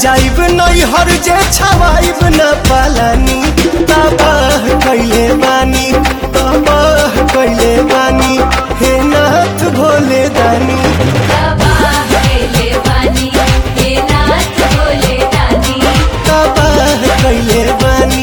जाइब नहीं हर जे छवाइब न पालानी तबाह कैले बानी तबाह कैले बानी हे नाथ भोले दानी तबाह कैले बानी हे नाथ भोले दानी तबाह कैले बानी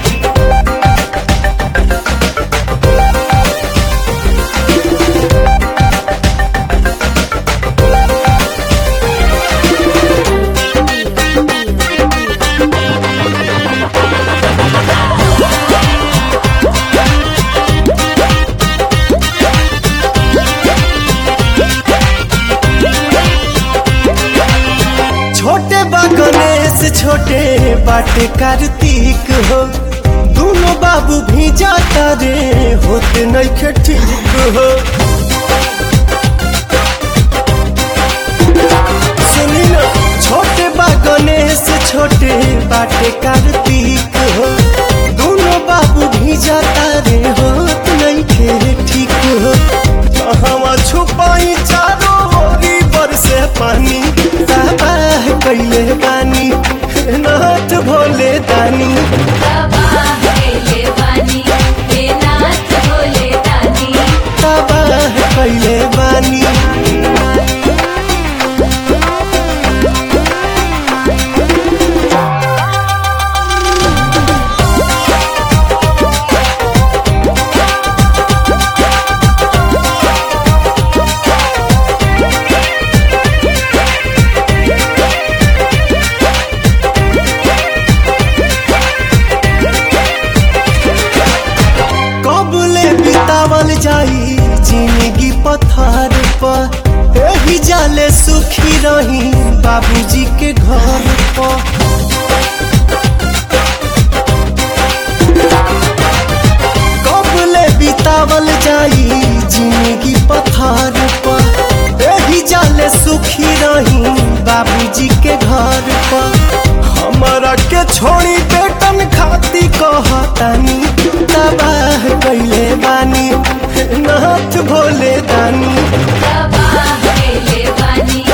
छोटे बा गणेश छोटे बाटे कार्तिक हो दोनों बाबू भी जाता रे होते नहीं ठीक हो सुनी ना छोटे बा गणेश छोटे बाटे कार्तिक हो दोनों बाबू भी जाता रे होत नहीं खे ठीक हो कहवा छुपाई चारों ओरी बरसे पानी तबाह कैले बानी नाथ भोले दानी तबाह कैले बानी हे नाथ भोले दानी तबाह कैले बानी कबले बितावल जाई जिंदगी पथार पर एही जाले सुखी रही बाबूजी के घर पर कबले बितावल जाई जिंदगी पथार पर एही जाले सुखी रही बाबूजी के घर पर हमारा के छोड़ी बेटन खाती कहतानी तबाह कैले बानी नाथ भोले दानी तबाह कैले बानी